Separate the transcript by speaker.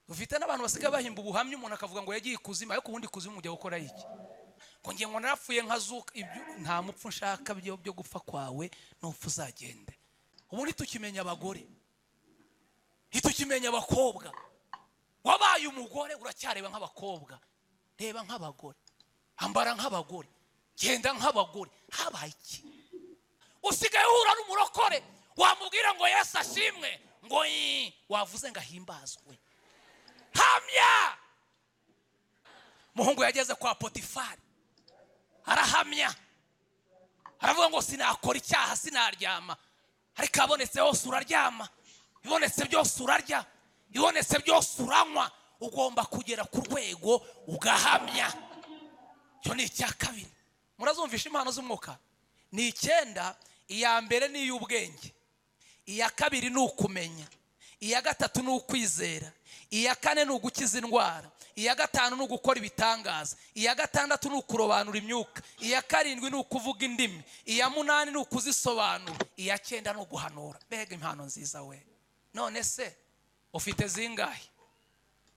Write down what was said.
Speaker 1: ufite n'abantu basigaye bahimba ubuhamya umuntu akavuga ngo yagiye ikuzimu ariko ubundi ikuzimu mujya gukora iki ngo ngiye ngo narapfuye nkazuka ibyo nta mupfu nshaka byo byo gupfa kwawe n'upfu uzagende ubu ntitukimenya abagore ntitukimenya abakobwa wabaye umugore uracyareba nk'abakobwa reba nk'abagore ambara nk'abagore genda nk'abagore habaye iki usigaye uhura n'umurokore wamubwira ngo yesu ashimwe ngo yi wavuze ngo ahimbazwe hamya muhungu yageze kwa potifari arahamya aravuga ngo sinakora icyaha sinaryama ariko abonetse hose uraryama ibonetse byose urarya ibonetse byose uranywa ugomba kugera ku rwego ugahamya icyo ni icya kabiri murazumvisha impano z'umwuka ni icyenda iya mbere ni iy'ubwenge iya kabiri ni ukumenya iya gatatu ni ukwizera iya kane ni ugukiza indwara iya gatanu ni ugukora ibitangaza iya gatandatu ni ukurobanura imyuka iya karindwi ni ukuvuga indimi iya munani ni ukuzisobanura iya cyenda ni uguhanura mbega impano nziza we none se ufite zingahe